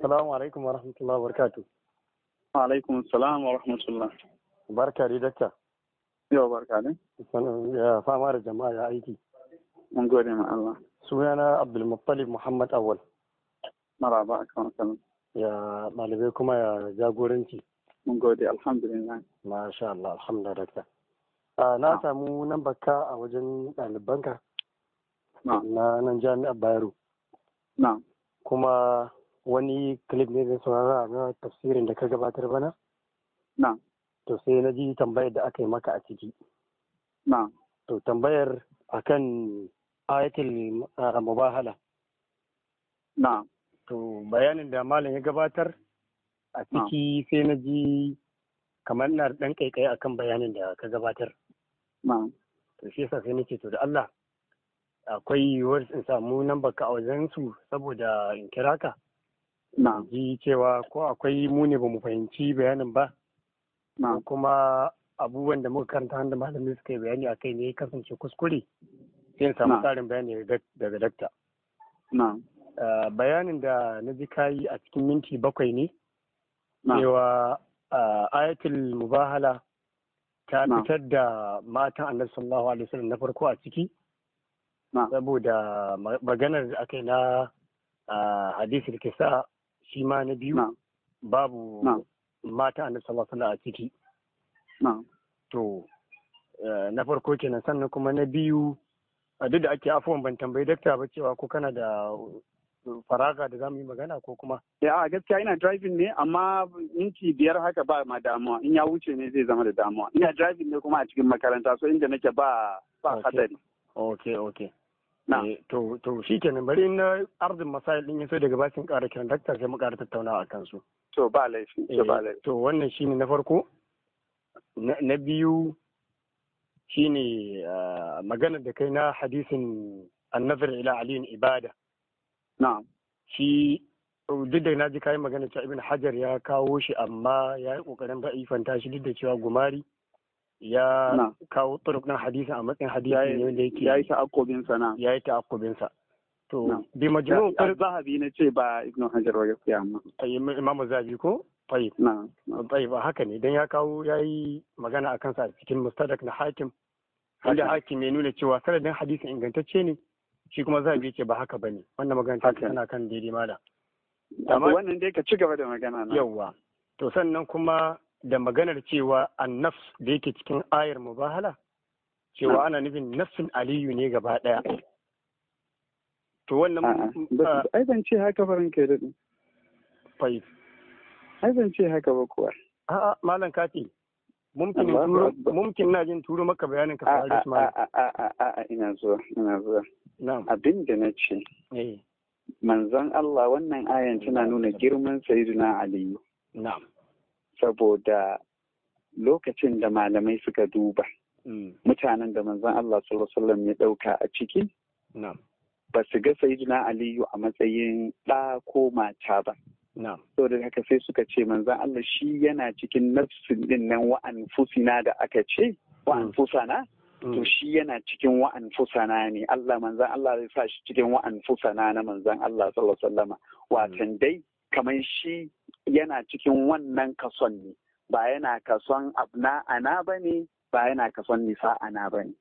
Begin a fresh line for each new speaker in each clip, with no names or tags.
Assalamu alaikum wa rahmatullahi wa barakatuh.
Wa alaikum salam wa rahmatullah.
Barka dai dakta.
Yau barka ne.
Sanin ya fama da jama'a ya aiki.
Mun gode ma Allah.
Sunana Abdulmuttalib Muhammad Awal.
Maraba a kan sanin.
Ya ɗalibai kuma ya jagoranci.
Mun gode alhamdulillah.
Masha Allah, alhamdulillah dakta. Ah, na samu nan baka a wajen ɗalibanka
Na,
na nan jami'ar Bayero.
na,
Kuma wani clip ne da saurara na tafsirin da ka gabatar bana.
na,
To sai na ji tambayar da aka yi maka a ciki.
na,
To tambayar akan ayatul ah, mubahala.
na,
To bayanin da malam ya gabatar a ciki sai na ji kamar na da ɗan kaikai akan bayanin da ka gabatar.
na.
To shi yasa sai nace to da Allah akwai yiwuwar in samu nan baka a wajen su saboda in kira ka.
Na,
Ji cewa ko akwai mu ne ba mu fahimci bayanin ba.
na,
Ko kuma abubuwan da muka karanta wanda malamin suka yi bayani a kai ne ya kasance kuskure. Sai in samu
Na.
tsarin bayani daga- daga dakta.
na,
Ah, bayanin da na ji kayi a cikin minti bakwai ne.
na,
cewa ah, ayatul mubahala ta
Na.
fitar da matan annabi sallallahu alaihi wasallam na farko a ciki
na,
saboda ma- maganar da aka yi na ah, hadisul kisa shi ma na biyu
na,
babu
Na.
matan annabi sallallahu alaihi wasallam a ciki
na,
to eh, na farko kenan sannan kuma na biyu a duk da ake afuwan ban tambayi dakta ba cewa ko kana da faraga da za mu yi magana ko kuma
Ya a gaskiya ina driving ne amma minti biyar haka ba ma damuwa in ya wuce ne zai zama da damuwa. Ina driving ne kuma a cikin makaranta so inda nake ba ba
Okay.
hadari.
ok ok
Na.
Eh, to to shi kenan bari na arzin masail din yaso daga bakin ƙara kiran dakta sai mu ƙara tattaunawa a kansu
To ba laifi, to ba
Eh,
laifi.
to wannan shine na farko na na biyu shine ah, maganar da kai na hadisin annazar ila aliyin ibada
Na,
shi duk da na ji kayan magana cewa ibn hajar ya kawo shi amma ya yi kokarin da'ifanta shi duk da cewa gumari ya
Na.
kawo turuk na hadisin a matsayin hadisi
ya
ne wanda yake
yi ta'akobin sana.
ya yi ta'akkubinsa to
Na.
bi majmu
Ya zahabi na ce ba Ibn Hajar ba gaskiya amma.
imam zabi ko tayyib
Na, na,
tayyib haka ne dan ya kawo ya yi magana a kansa a cikin mustadak na hakim wanda
Haka.
hakim ya nuna cewa sanadin hadisin ingantacce ne shi kuma zabi ce ba haka bane wannan magana ta
Haka.
tana kan daidai mala
Amma
Amma-
wannan dai ka ci gaba da magana na.
yawwa to sannan kuma da maganar cewa annafs da yake cikin ayar mubahala cewa
Na.
ana nufin nafsin aliyu ne gaba daya to wannan
A'a, ba- ai ban ce haka farin kai daɗi.
fai
Ai ban ce haka ba kuwa.
a'a malam kati mumkin in
Allahu
turo
Akbar.
mumkin na jin turo maka bayanin ka
A
fara
a
shi malam
a a a a a ina zuwa ina zuwa.
na'am
Abin da na ce
eh
manzon Allah wannan ayan tana nuna girman Sayyidina Aliyu
na'am
saboda lokacin da malamai suka duba
mm,
mutanen da manzon Allah sallallahu alaihi wasallam ya dauka a ciki
na'am
ba su ga Sayyidina Aliyu a matsayin ɗa ko mata ba.
na'am
saboda haka sai suka ce manzan Allah shi yana cikin nafsin din nan wa'an fusina da aka ce wa'an
Mm.
fusana to
mm,
shi yana cikin wa'an fusana ne Allah manzan Allah zai sa shi cikin wa'an fusana na manzan Allah sallallahu alaihi wasallama watan dai kamar shi yana cikin wannan kason ne ba yana kason abna ana bane ba yana kason nisa ana bane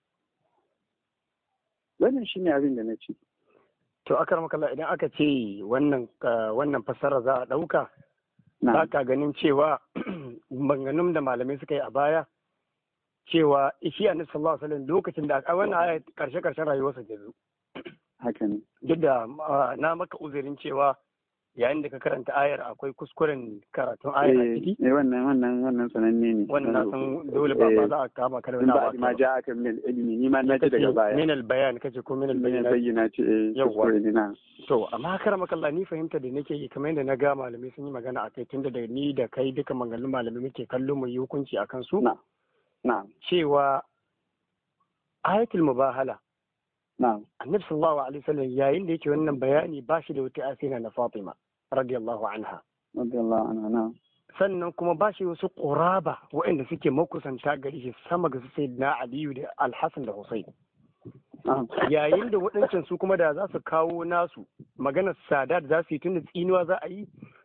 wannan shine abin da na ce
to akar makalla idan aka ce wannan ah, wannan fassara za a dauka
na
ba ka ganin cewa maganganun da malamai suka yi a baya cewa shi annabi sallallahu alaihi wasallam lokacin da a wannan aya karshe karshen rayuwarsa ta zo
haka ne
duk da ah, na maka uzurin cewa yayin da ka karanta ayar akwai kuskuren karatun ayar a ciki
eh wannan wannan wannan sananne ne
wannan na san dole ba ba za a kama ka da
in
wani
ba
abu
ma
a kai ba.
ja aka min ilimi ni ma na ji daga baya
min al-bayan kace ko min
min
al-bayan
bayyana ce eh
Yawwa.
kuskure ne na
to amma kar makalla ni fahimta da nake yi kamar yadda na ga malamai sun yi magana a kai tunda da ni da kai duka maganganun malamai muke kallo mu yi hukunci akan su
na na
cewa ayatul mubahala
na
annabi sallallahu alaihi wasallam yayin da yake wannan bayani ba shi da wata asina na Fatima radiyallahu anha
radiyallahu anha na
sannan kuma ba shi wasu ƙuraba waɗanda suke makusanta gari shi sama ga su sai na Aliyu da Alhassan da Hussein
na
yayin da waɗancan su kuma da za su kawo nasu maganar sada da za su yi tunda tsinuwa za a yi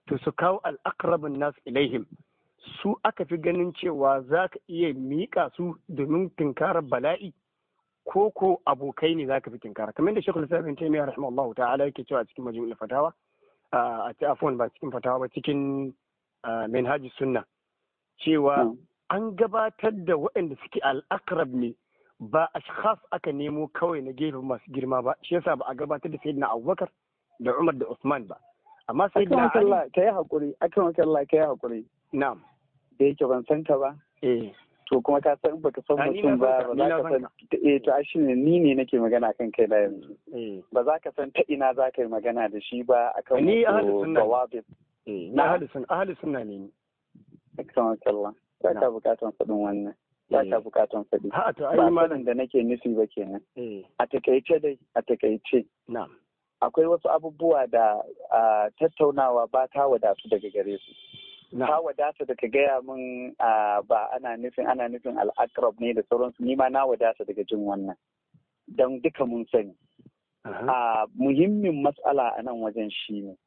to su kawo al'akrabin nas ilaihim su aka fi ganin cewa za ka iya miƙa su domin tunkarar bala'i ko ko abokai ne za ka fi tunkara kamar da shekul sabin taimiyya rahimahullahu ta'ala yake cewa cikin majmu'ul fatawa a ci afwan ba cikin fatawa ba cikin manhajis sunna cewa an gabatar da waɗanda suke al'akrab ne ba ashkhas aka nemo kawai na gefen masu girma ba shi yasa ba a gabatar da sayyidina abubakar da umar da usman ba amma sayyidina ali
ka yi hakuri akan Allah ka yi hakuri
na'am
da yake ban san ka ba
eh
to kuma ka san baka san mutum ba ba za ka san eh to shi ne ni ne nake magana kan kai da yanzu ba za ka san ta ina za ka yi magana da shi ba akan
ni ahli sunna
bawabit
eh na ahli sunna ahli sunna ne ni
akan Allah ba ka bukatan faɗin wannan ba ka bukatan faɗi
ha to ai
ba
malam
da nake nufi ba kenan
eh
a takaice dai a takaice
na'am
akwai wasu abubuwa da tattaunawa ba ta wadatu daga gare su ta wadata da ka gaya min ba ana nufin ana nufin al'akrab ne da sauransu ni ma na wadata daga jin wannan don duka mun sani a muhimmin matsala a nan wajen shi ne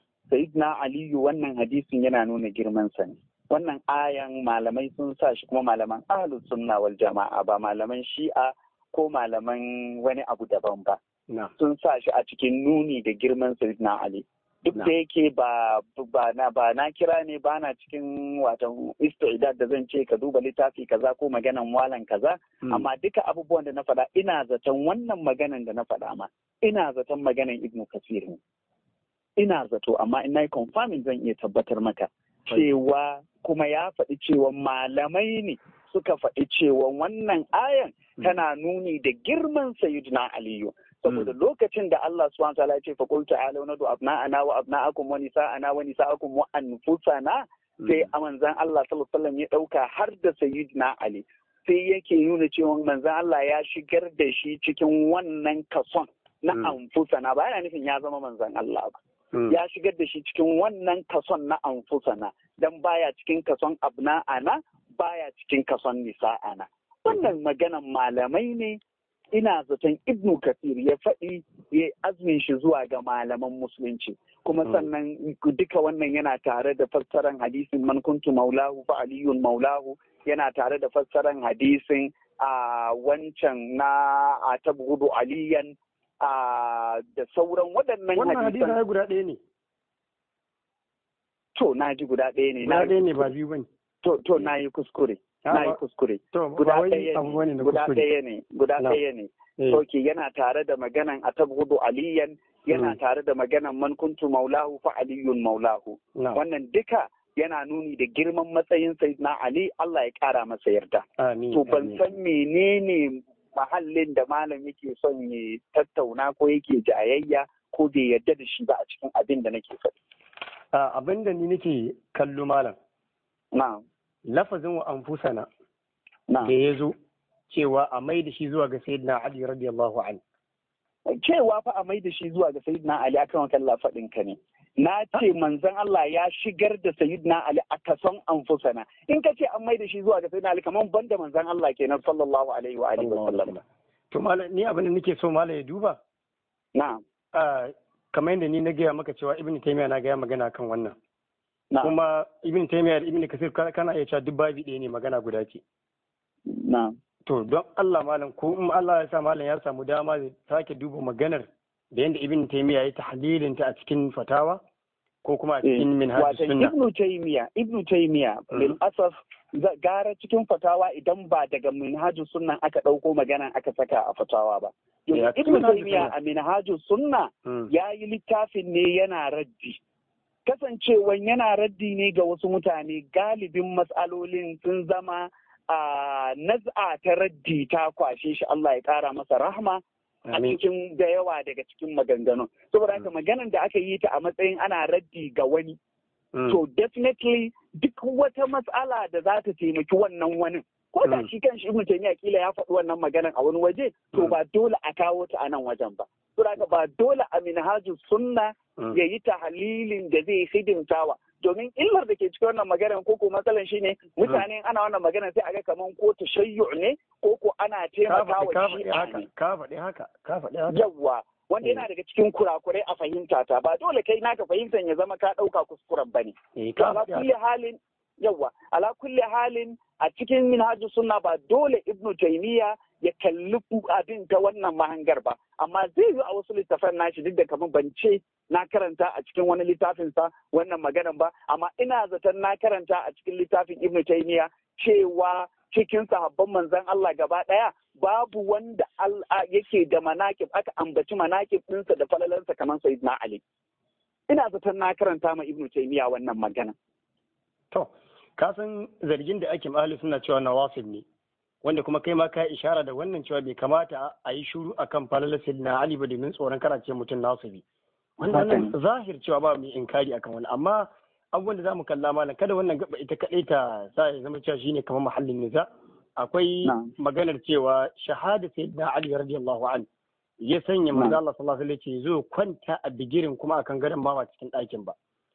na aliyu wannan hadisin yana nuna girman sa ne wannan ayan malamai sun sa shi kuma malaman ahlus sunna wal jama'a ba malaman shi'a ko malaman wani abu daban ba sun sa shi a cikin nuni da girman sayyidina ali duk da yake ba ba na ba na kira ne ba na cikin watan istidad da zan ce ka duba littafi kaza ko maganan walan kaza amma duka abubuwan da na faɗa ina zaton wannan maganan da na faɗa ma ina zaton maganan ibnu kasir ne ina zato amma ina yi confirming zan iya tabbatar maka cewa kuma ya faɗi cewa malamai ne suka faɗi cewa wannan ayan tana nuni da girman sayyidina aliyu saboda lokacin da Allah subhanahu wa ta'ala ya ce fa qul ta'alu nadu abna'ana wa abna'akum wa nisa'ana wa nisa'akum wa anfusana sai a manzan Allah sallallahu alaihi wasallam ya dauka har da sayyidina Ali sai yake nuna cewa manzan Allah ya shigar da shi cikin wannan kason na anfusana ba yana nufin ya zama manzan Allah ba ya shigar da shi cikin wannan kason na anfusana dan baya cikin kason abna'ana baya cikin kason nisa'ana wannan maganan malamai ne ina zaton ibnu kafir ya faɗi ya azumin shi zuwa ga malaman musulunci kuma sannan duka wannan yana tare da fassaran hadisin man kuntu maulahu fa aliyun maulahu yana tare da fassaran hadisin a wancan na a tabgudu aliyan a da sauran waɗannan
wannan hadisin ya guda ɗaya ne
to na ji guda ɗaya ne
guda ɗaya ne ba biyu bane
to to na yi kuskure na yi kuskure guda ɗaya ne guda ɗaya ne guda ɗaya ne Sauke yana tare da maganan atabhudu aliyan yana tare da maganan man kuntu maulahu fa aliyun maulahu wannan duka yana nuni da girman matsayin sayyidina ali Allah ya kara masa yarda to ban san menene mahallin da malam yake son ya tattauna ko yake jayayya ko bai yarda da shi ba a cikin abin da nake faɗi
abin da ni nake kallo malam
na'am
lafazin wa anfusana da ya zo cewa a mai da shi zuwa ga sayyidina Ali radiyallahu an.
Cewa fa a mai da shi zuwa ga sayyidina Ali akan kalla faɗin ka ne. Na ce manzon Allah ya shigar da sayyidina Ali a kason anfusana. In ka ce an mai da shi zuwa ga sayyidina Ali kamar banda manzon Allah kenan sallallahu alaihi wa alihi wa sallam.
To malam ni abin da nake so malam ya duba.
Na'am.
Kamar yadda ni na gaya maka cewa Ibn Taymiyyah na gaya magana kan wannan. Kuma Ibn Taymiyyah da Ibn Kasir kana iya cewa duk babi ɗaya ne magana guda ce.
Na'am.
To don Allah malam ko in Allah ya sa malam ya samu dama zai sake duba maganar da yadda Ibn Taymiyyah ya tahlilin ta a cikin fatawa ko kuma a cikin minhaj sunna.
Ibn Taymiyyah Ibn Taymiyyah lil asaf gara cikin fatawa idan ba daga minhaj sunna aka dauko magana aka saka a fatawa ba. Ibn Taymiyyah a minhaj sunna ya yi littafin ne yana raddi. Kasancewan yana raddi ne ga wasu mutane galibin matsalolin sun zama a naz'a ta raddi ta kwashe shi Allah ya ƙara masa rahma a cikin da yawa daga cikin maganganun. Saboda haka maganan da aka yi ta a matsayin ana raddi ga wani. To definitely duk wata matsala da za ta taimaki wannan wani. Ko da shi kan shi Ibn Taymiyyah kila ya faɗi wannan maganan a wani waje, to ba dole a kawo ta a nan wajen ba. Saboda haka ba dole a minhajus sunna ya yi tahalilin da zai hidimtawa domin illar da ke cikin wannan maganar ko ko matsalan shine mutane ana wannan maganar sai a ga kaman ko tashayyu ne ko ko ana taimaka wa shi
ka faɗi haka ka faɗi haka
yawa wanda yana daga cikin kurakurai a fahimta ta ba dole kai naka fahimtar ya zama ka ɗauka kuskuren bane to ala kulli halin yawa ala kulli halin a cikin minhajus sunna ba dole ibnu taymiya ya kalli abin ta wannan mahangar ba amma zai yi a wasu littafan nashi duk da kamar ban ce na karanta a cikin wani littafin sa wannan maganan ba amma ina zaton na karanta a cikin littafin ibnu taymiya cewa cikin sahabban manzon Allah gaba ɗaya babu wanda yake da manakib aka ambaci manakib ɗinsa da falalarsa kamar sayyidina Ali ina zaton na karanta ma ibnu taymiya wannan magana
to ka san zargin da ake mahali suna cewa nawasib ne wanda kuma kai ma ka ishara da wannan cewa bai kamata a yi shuru akan falalar sayyidina Ali ba domin tsoron karace mutum nasibi wannan zahir cewa ba mai inkari akan wani amma abubuwan da za mu kalla malam kada wannan gaba ita kaɗai ta sa ya zama cewa shine kamar mahallin niza akwai maganar cewa shahada sayyidina ali radiyallahu an ya sanya manzo Allah sallallahu alaihi wasallam zo kwanta a bigirin kuma akan gadon ba ba cikin ɗakin ba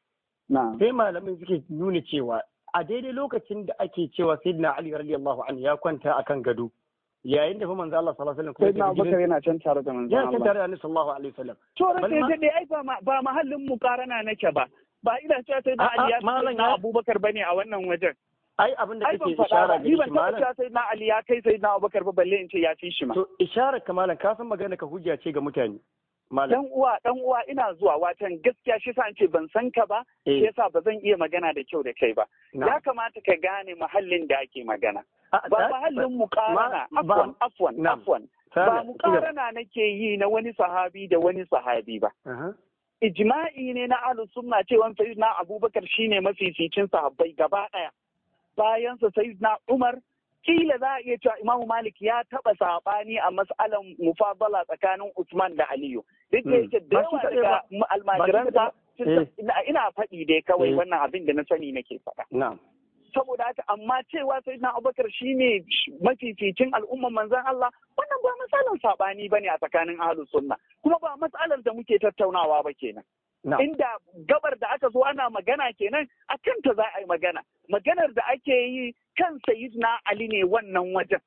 sai malamin suke nuna cewa a daidai lokacin da ake cewa sayyidina ali radiyallahu an ya kwanta akan gado yayin da fa manzo Allah sallallahu alaihi wasallam
sai na Abubakar yana can tare da manzo
Allah yana can tare da Annabi sallallahu alaihi wasallam
to ran sai dai ai ba ba mahallin mukarana nake ba ba ina cewa sai na Ali ya fi na Abubakar bane a wannan wajen.
Ai abin da kake ishara ga shi malam.
Ai sai na Ali ya kai sai na Abubakar ba balle in ce ya fi shi ma.
To isharar ka malam ka san magana ka hujja ce ga mutane.
Dan uwa dan uwa ina zuwa watan gaskiya shi sa ce ban san ka ba shi yasa ba zan iya magana da kyau da kai ba. Ya kamata ka gane mahallin da ake magana. Ba mahallin mukarana afwan afwan afwan. Ba mukarana nake yi na wani sahabi da wani sahabi ba. ijma'i ne na ahlus sunna cewa sayyidina abubakar shine mafificin sahabbai gaba daya bayan sa sayyidina umar kila za a iya cewa imamu malik ya taba sabani a mas'alan mufadala tsakanin usman da aliyu duk da yake da yawa daga almajiransa ina faɗi dai kawai wannan abin da na sani nake faɗa saboda haka amma cewa sai na abubakar shine mafificin al'umman manzon Allah wannan ba matsalar sabani bane a tsakanin ahlus sunna kuma ba matsalar da muke tattaunawa ba kenan inda gabar da aka zo ana magana kenan a kanta za a yi magana maganar da ake yi kan sayyidina Ali ne wannan wajen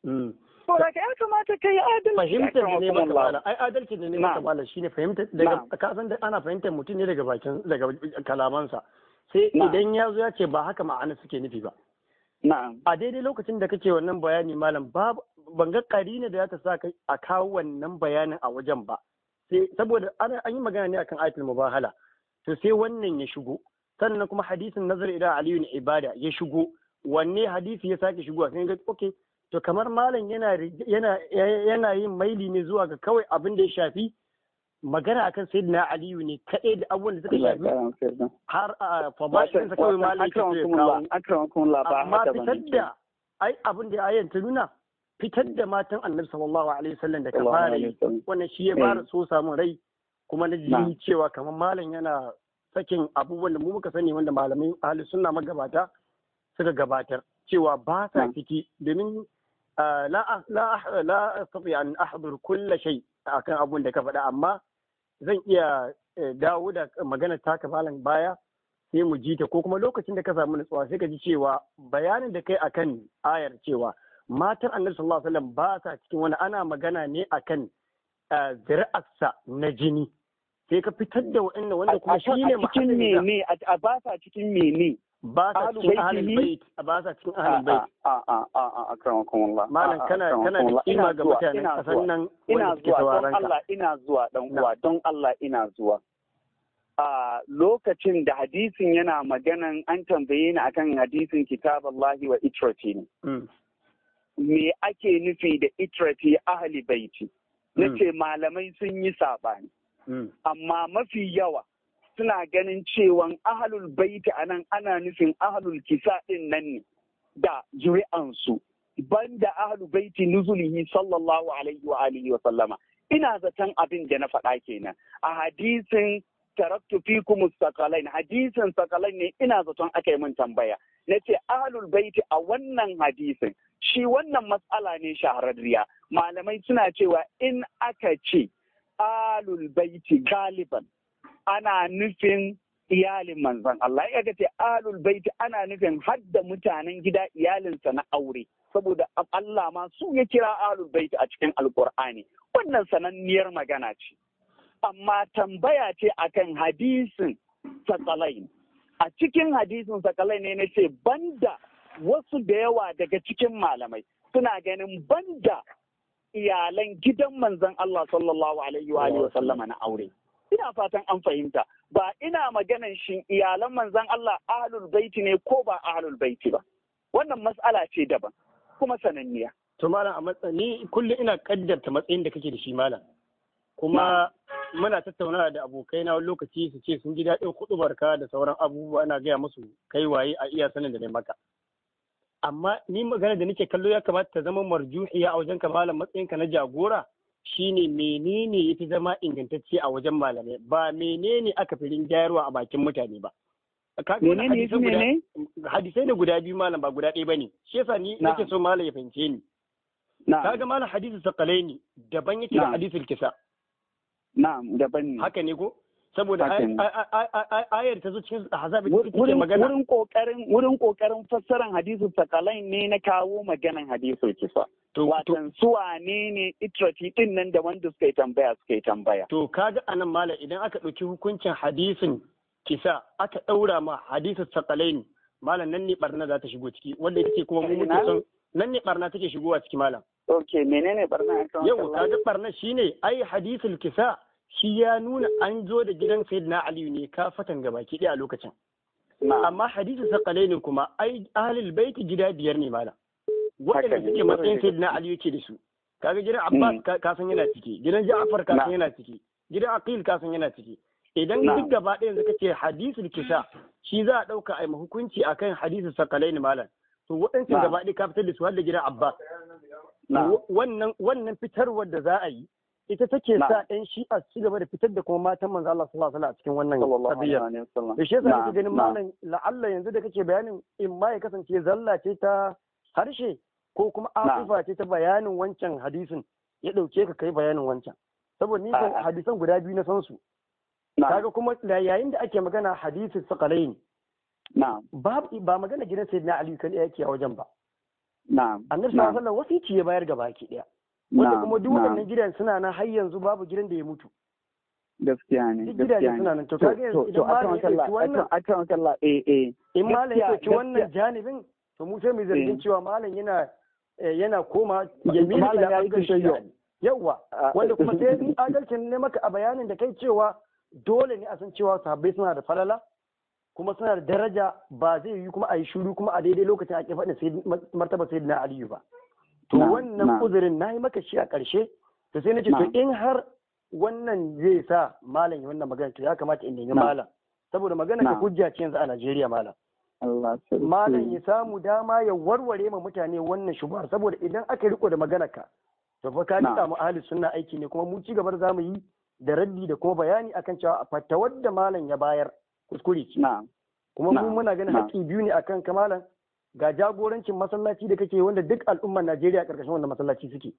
to da ya kamata kai adalci
fahimtar da ne maka mala ai adalci da ne maka mala shine fahimtar daga kasan da ana fahimtar mutum ne daga bakin daga kalamansa sai idan ya zo ya ce ba haka ma'ana suke nufi ba. A daidai lokacin da kake wannan bayani malam babu ban ga karina da ya ta sa a kawo wannan bayanin a wajen ba. Sai saboda an yi magana ne akan ayatul mubahala. To sai wannan ya shigo. Sannan kuma hadisin nazar idan Aliyu ibada ya shigo. Wanne hadisi ya sake shigowa sai ga okay to kamar malam yana yana yana yin maili ne zuwa ga kawai abin da ya shafi magana akan sayyidina aliyu ne kaɗai da abubuwan da suka shafi har a fabashin sa kawai malai ke kawo amma fitar da ai abin da ayan ta nuna fitar da matan annabi sallallahu alaihi wasallam da ka fara yi wannan shi ya fara so samun rai kuma na ji cewa kamar malam yana sakin abubuwan da mu muka sani wanda malamai ahli sunna magabata suka gabatar cewa ba sa ciki domin la la la astati an ahdur kull shay akan abun da ka faɗa amma zan iya dawo da magana taka malam baya sai mu ji ta ko kuma lokacin da ka samu nutsuwa sai ka ji cewa bayanin da kai akan ayar cewa matan annabi sallallahu alaihi wasallam ba sa cikin wani ana magana ne akan zuri'arsa na jini sai ka fitar da wa'annan wanda kuma shi ne
cikin mene a ba sa cikin mene
ba sa cikin ahlul bait ba sa cikin ahlul bait
a a a a akramakum Allah
malam kana kana da kima ga mutanen kasan nan
ina zuwa don Allah ina zuwa dan uwa don Allah ina zuwa a lokacin da hadisin yana maganan an tambaye ni akan hadisin kitab Allah wa itrati ne me ake nufi da itrati ahli baiti nace malamai sun yi sabani amma mafi yawa suna ganin cewan ahalul baiti a nan ana nufin ahalul kisa ɗin nan ne da zuri'ansu banda ahalul baiti nuzulihi sallallahu alaihi wa alihi wa sallama ina zaton abin da na faɗa kenan a hadisin taraktu fikum sakalain hadisin sakalain ne ina zaton aka yi min tambaya na ce ahalul baiti a wannan hadisin shi wannan matsala ne shahararriya malamai suna cewa in aka ce alul baiti galiban ana nufin iyalin manzon Allah ya ga ce alul baiti ana nufin hadda mutanen gida iyalinsa na aure saboda Allah ma su ya kira alul baiti a cikin alkur'ani wannan sananniyar magana ce amma tambaya ce akan hadisin sakalain a cikin hadisin sakalain ne na ce banda wasu da yawa daga cikin malamai suna ganin banda iyalan gidan manzon Allah sallallahu alaihi wa alihi wa sallama na aure ina fatan an fahimta ba ina maganan shin iyalan manzon Allah ahlul baiti ne ko ba ahlul baiti ba wannan mas'ala ce daban kuma sananniya
to malam a matsayi kullum ina kaddarta matsayin da kake da shi malam kuma muna tattaunawa da abokai na wani lokaci su ce sun ji daɗin kuɗubarka da sauran abubuwa ana gaya musu kai waye a iya sanin da ne maka amma ni magana da nake kallo ya kamata ta zama marjuhiya a wajen malam matsayinka na jagora shine menene yafi zama ingantacce a wajen malamai ba menene aka fi rinjayarwa a bakin mutane ba
menene yafi ne
hadisai ne guda biyu malam ba guda ɗaya bane shi yasa ni nake so malam ya fahimce ni kaga malam hadisi sakalaini daban yake da hadisul kisa
na'am daban ne
haka ne ko saboda ayar ta zo cikin azabi da take magana
wurin kokarin wurin kokarin fassaran hadisul sakalain ne na kawo maganan hadisul kisa
to
watan su wane ne itrati din nan da wanda suka yi tambaya suka yi tambaya
to kaga anan malam idan aka ɗauki hukuncin hadisin kisa aka ɗaura ma hadisul sakalaini malam nan ne barna za ta shigo ciki wanda ita ce kuma mu muke son nan ne barna take shigowa ciki malam
ok menene barna
yau kaga barna shine ai hadisul kisa shi ya nuna an zo da gidan sayyidina aliyu ne ka fatan gabaki ɗaya a lokacin amma hadisul sakalaini kuma ai ahlul baiti gida biyar ne malam waɗanda suke matsayin sayyidina aliyu ke da su kaga gidan abbas ka san yana ciki gidan ja'far ka san yana ciki gidan aqil ka san yana ciki idan duk gaba ɗaya yanzu kace hadisul kisa shi za a ɗauka a hukunci akan hadisul sakalaini malam to waɗancan gaba ɗaya ka fitar da su har da gidan Abbas. Wannan wannan fitarwar da za a yi ita take sa ɗan shi'a su gaba da fitar da kuma matan manzo Allah sallallahu alaihi a cikin wannan qadiyya. Da shi yasa nake ganin malam la'alla yanzu da kake bayanin in ma ya kasance zalla ce ta harshe ko kuma afufa ce ta bayanin wancan hadisin ya ɗauke ka kai bayanin wancan. Saboda ni hadisan guda biyu na san su. Kaga kuma yayin da ake magana hadisin sakalaini ba ba magana gidan sayyidina Ali kan yake a wajen ba
na'am
annabi sallallahu alaihi wasallam wasici ya bayar gaba ki daya wanda kuma duk waɗannan gidan suna nan har yanzu babu gidan da ya mutu
gaskiya ne
duk gidaje suna nan to kaga yanzu idan malam ya ci wannan
akan kalla eh eh
in malam ya ci wannan janibin to mu sai mu zargin cewa malam yana yana koma yamini ila bangaren yawa wanda kuma sai in adalcin ne maka a bayanin da kai cewa dole ne a san cewa sahabbai suna da falala kuma suna da daraja ba zai yi kuma a yi shuru kuma a daidai lokacin ake faɗin martaba sai na aliyu ba to wannan uzurin na yi maka shi a ƙarshe to sai na ce to in har wannan zai sa malam ya wannan magana to ya kamata in nemi malam saboda magana ka hujja ce yanzu a Najeriya malam malam ya samu dama ya warware ma mutane wannan shubuhar saboda idan aka riko da magana ka to fa ka nika mu ahli sunna aiki ne kuma mu ci gaba za mu yi da raddi da kuma bayani akan cewa fatawar da malam ya bayar kuskure ce. Kuma mu muna ganin haƙƙi biyu ne akan kamalan ga jagorancin masallaci da kake wanda duk al'ummar Najeriya ƙarƙashin wanda masallaci suke.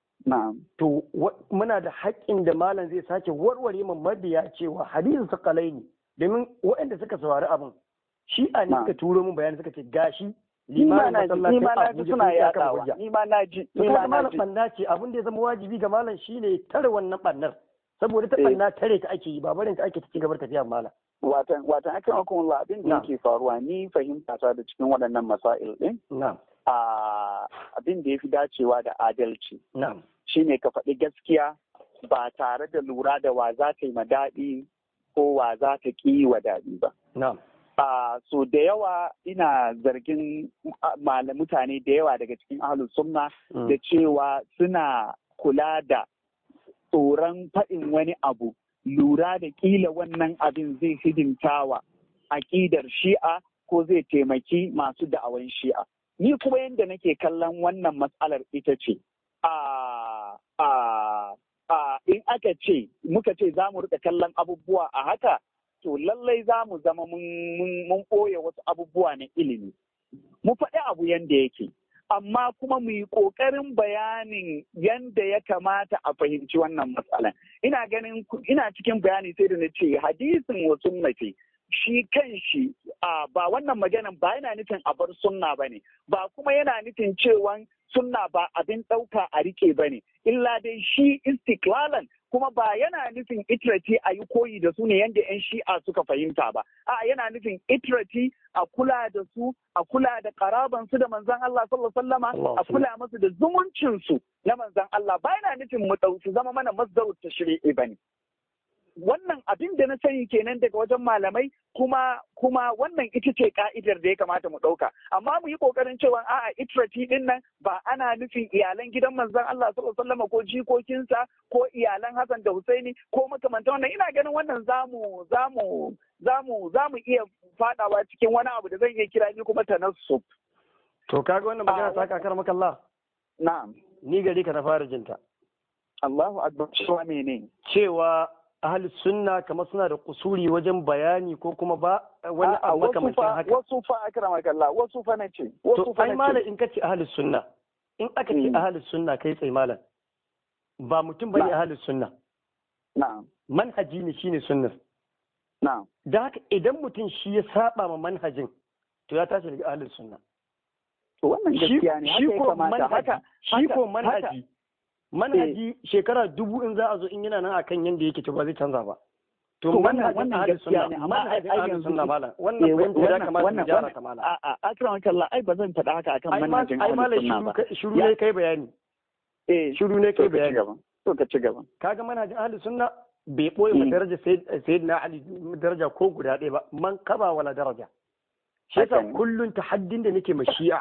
To muna da haƙƙin da malam zai sake warware mu mabiya cewa hadisin sakalai ne domin waɗanda suka saurari abin shi a ne suka turo mun bayani suka ce gashi limanin masallacin Abuja
suna yaɗawa ni ma na ji
ni ma na ji banna ce abin da ya zama wajibi ga malam shine tare wannan bannar saboda ta banna tare ta ake yi ba barin ta ake ta ci gaba tafiya malam
watan watan akan hukumar abin da yake faruwa ni fahimta ta da cikin waɗannan masail ɗin abin da ya fi dacewa da adalci shine ka faɗi gaskiya ba tare da lura da wa za ta yi ma daɗi ko wa za ta ƙi wa daɗi ba. so da yawa ina zargin mutane da yawa daga cikin ahlus sunna da cewa suna kula da tsoron faɗin wani abu lura da kila wannan abin zai hidimtawa aƙidar shi'a ko zai taimaki masu da'awan shi'a. Ni kuma yadda nake kallon wannan matsalar ita ce, in aka ce, muka ce za mu rika kallon abubuwa a haka, to lallai za mu zama mun ɓoye wasu abubuwa na ilimi. Mu faɗi abu yadda yake. amma kuma mu yi ƙoƙarin bayanin yadda ya kamata a fahimci wannan matsalan. Ina ganin ina cikin bayani sai da na ce hadisin wa sunnati shi kan shi ba wannan maganan ba yana nufin a bar sunna ba ne ba kuma yana nufin cewa sunna ba abin ɗauka a rike ba ne illa dai shi istiklalan kuma ba yana nufin itirati a yi koyi da su ne yadda 'yan shi'a suka fahimta ba a yana nufin itirati a kula da su a kula da karaban su da manzon Allah sallallahu alaihi wasallama a kula musu da zumuncin su na manzon Allah ba yana nufin mu su zama mana masdarut tashri'i bane wannan abin da na sani kenan daga wajen malamai kuma kuma wannan ita ce ka'idar da ya kamata mu ɗauka amma mu yi ƙoƙarin cewa a'a itrati din nan ba ana nufin iyalan gidan manzon Allah sallallahu alaihi wasallam ko jikokinsa ko iyalan Hassan da Husaini ko makamantan wannan ina ganin wannan zamu zamu zamu zamu iya fadawa cikin wani abu da zan iya kira ni kuma tanassub
to kaga wannan magana ta kakar maka Allah
na'am
ni gari ka na fara jinta
Allahu akbar cewa menene
cewa ahli sunna kamar suna da kusuri wajen bayani ko kuma ba wani abu makamancin haka
wasu fa akrama kallah wasu fa nace wasu
to
fa
ai malam in kace ahli sunna in aka ce ahli sunna kai tsaye malam ba mutum bane ahli sunna
na'am
manhaji ne shine sunnar
na'am
da haka idan mutum shi ya saba ma manhajin to ya tashi daga ahli sunna
to wannan gaskiya ne haka ya kamata haka
shi ko manhaji manhaji shekara dubu in za a zo in yana nan akan yanda yake to ba zai canza ba to
wannan wannan gaskiya ne amma ai yanzu
sunna malam wannan wannan ya kamata mu gyara ta malam
a a akram kallah ai ba zan faɗa haka akan manhajin
ai malam shiru ne kai bayani
eh
shiru ne kai bayani
to ka ci gaba
kaga manhajin ahli sunna bai boye ma daraja sayyidina ali daraja ko guda ɗaya ba man kaba wala daraja shi yasa kullun tahaddin da nake ma shi'a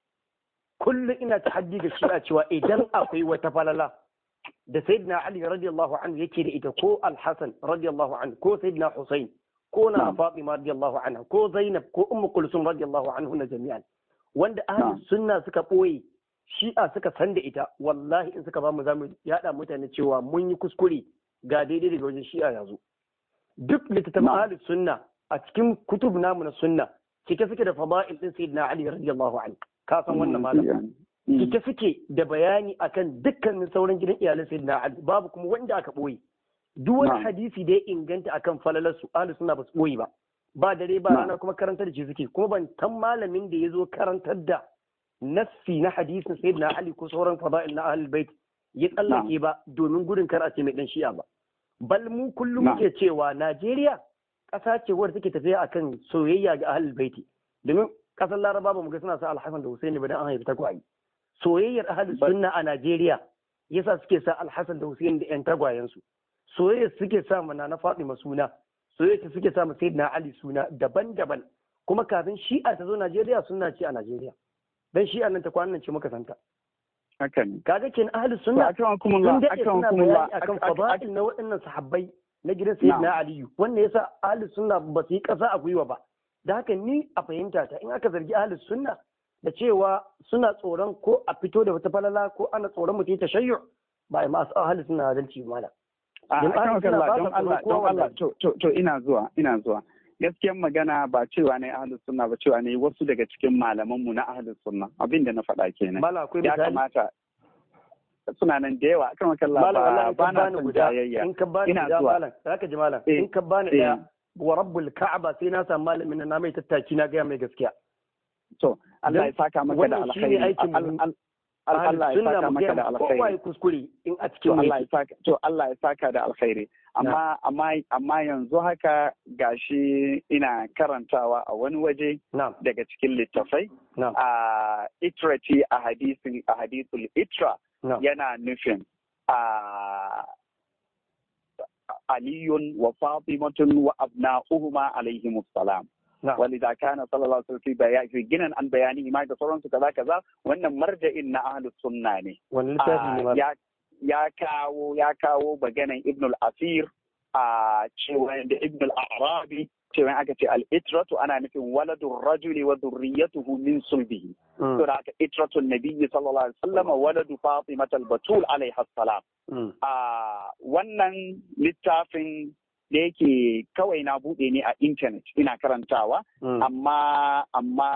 kullum ina tahaddi ga shi'a cewa idan akwai wata falala da sayyidina ali radiyallahu anhu yake da ita ko al-hasan radiyallahu anhu ko sayyidina husain ko na fatima radiyallahu anha ko zainab ko ummu kulsum radiyallahu anhu na jami'an wanda ahli sunna suka boye shi'a suka san da ita wallahi in suka ba mu zamu yada mutane cewa mun yi kuskure ga daidai daga wajen shi'a yanzu duk littattafan ahli sunna a cikin kutub namu na sunna cike suke da fada'il din sayyidina ali radiyallahu anhu ka san wannan malam cike suke da bayani akan dukkanin sauran gidan iyalan sayyidina ali babu kuma wanda aka boye duk wani hadisi da ya inganta akan falalar su ahli sunna ba su boye ba ba dare ba rana kuma karantar da shi suke kuma ban tan malamin da ya zo karantar da nassi na hadisin sayyidina ali ko sauran fada'il na ahlul bait ya tsallake ba domin gudun kar a ce mai dan shi'a ba bal mu kullum muke cewa Najeriya ƙasa ce wadda take tafiya akan soyayya ga ahlul baiti domin ƙasar Laraba ba mu ga suna sa Al-Hasan da Husaini ba dan an haifi tagwaye soyayyar ahlus sunna a Najeriya yasa suke sa Al-Hasan da Husaini da ƴan tagwayen su soyayya suke sa mana na Fatima suna soyayya suke sa Sayyidina Ali suna daban-daban kuma kafin Shi'a ta zo Najeriya sunna ce a Najeriya dan Shi'a nan ta kwanan ce muka santa
haka ne
kaga kin ahlus sunna
akan kuma
sun daɗe suna bayani akan fada'il na waɗannan sahabbai na gidan sayyidina aliyu wannan yasa ahlus sunna ba su yi ƙasa a gwiwa ba da haka ni a fahimta ta in aka zargi ahlus sunna da cewa suna tsoron ko a fito da wata falala ko ana tsoron mutum ta shayyu ba a masu ahlus sunna adalci ba mala
a kan kalla don Allah don Allah to to ina zuwa ina zuwa gaskiyan magana ba cewa ne ahlus sunna ba cewa ne wasu daga cikin malaman mu na ahlus sunna abin da na faɗa kenan
mala akwai
ya
misali
kamata suna nan da yawa akan kalla
mala
ba
wallahi
ba
ka
na
bani
son
guda
jayayya
in ka bani
Ina
guda
zuwa.
malam zaka ji malam
Eh,
in ka bani
eh.
daya wa rabbul ka'aba sai na samu malamin nan na mai tattaki na gaya mai gaskiya
to Allah ya saka maka da
wannan shine
alkhairi
aikin mu.
Al- al- al- Allah ya saka maka da
kowa ya
alkhairi
kuskure in a
to
cikin
Allah
yake
ya saka to Allah ya saka da alkhairi amma amma amma yanzu haka gashi ina karantawa a wani waje
na'am
daga cikin littafai
na'am
a itrati a hadisin a hadisul itra
na'am
yana nufin a aliyun wa fatimatun wa abna'uhuma alaihimus salam
na'am
ولذا كان صلى الله عليه وسلم في بيان في جنن عن بيانه ما da sauransu kaza kaza wannan marja'in na ahlus sunna ne
wani littafi ne
Ah,
malam
ya ya kawo ya kawo maganan ibn al-asir a cewa da ibn al-arabi cewa aka ce al-itratu ana nufin waladur rajuli wa dhurriyyatuhu min sulbihi
Mm,
to da aka itratu nabiyyi sallallahu alaihi wasallam waladu fatimat al-batul alaiha salam
mm,
a wannan littafin da yake kawai na buɗe ne a intanet ina karantawa
mm.
amma amma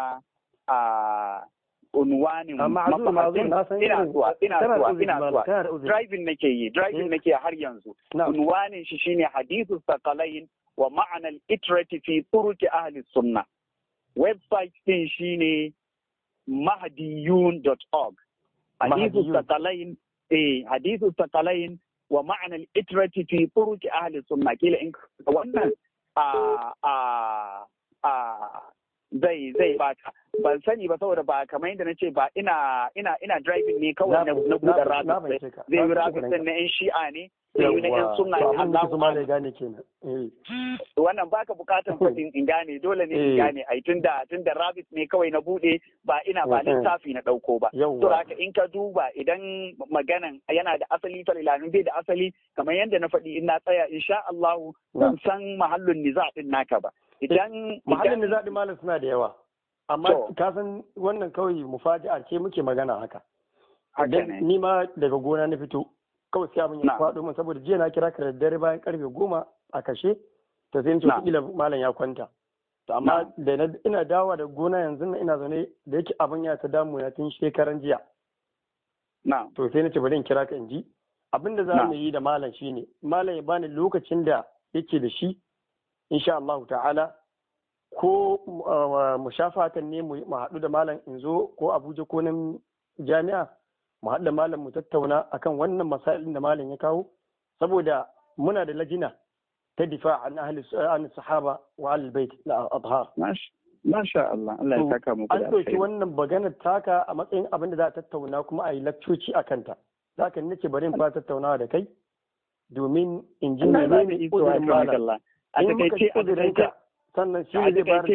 a unwanin
amma azur ma'azur
mabahasin
na san
ina
irin
zuwa ina
kana da
zuwa
uzuri
ina
malam
zuwa
kana da uzuri
driving nake yi driving
Mm.
nake har yanzu
na'am
unwanin shi shine hadithu sakalain wa ma'ana al-itrati fi turuki ahli sunna website din shine mahdiyun.org hadithu
Mahdiyun.
sakalain eh hadithu sakalain wa ma'ana al-itrati fi turuki ahli sunna kila in wannan a a a zai zai baka ban sani ba saboda ba kamar yadda na ce ba ina ina ina driving ne kawai na na buɗe rabit zai yi rabit din na yan shi'a ne zai yi na yan sunna ne Allah
kuma ne gane kenan eh
wannan baka bukatan fadin in gane dole ne in gane ai tunda tunda rabit ne kawai na bude ba ina ba littafi na dauko ba to haka in ka duba idan maganan yana da asali falilanin bai da asali kamar yadda na faɗi in na tsaya insha Allah ban san mahallin niza din naka ba idan
mahallin niza din malam suna da yawa amma ka san wannan kawai mufaji'a ce muke magana haka ni ma daga gona na fito kawai sai abin ya faɗo min saboda jiya na kira ka da dare bayan karfe goma a kashe ta sai ce kila malam ya kwanta to amma da ina dawowa da gona yanzu na ina zaune da yake abin ya ta damu na tun shekaran jiya to sai na ce bari in kira ka in ji abin da za mu yi da malam shine malam ya bani lokacin da yake da shi insha Allah ta'ala ko mu shafatan ne mu haɗu da malam in zo ko Abuja ko nan jami'a mu haɗu da malam mu tattauna akan wannan masailin da malam ya kawo saboda muna da lajina ta difa an ahli an sahaba wa al bait la adhar
masha Allah Allah ya saka muku
an ɗauki wannan maganar taka a matsayin abin da za a tattauna kuma a yi lakcoci a kanta zaka nace bari in fara tattaunawa da kai domin in ji menene uzurin malam
a takaice a
sannan shi ne zai bayar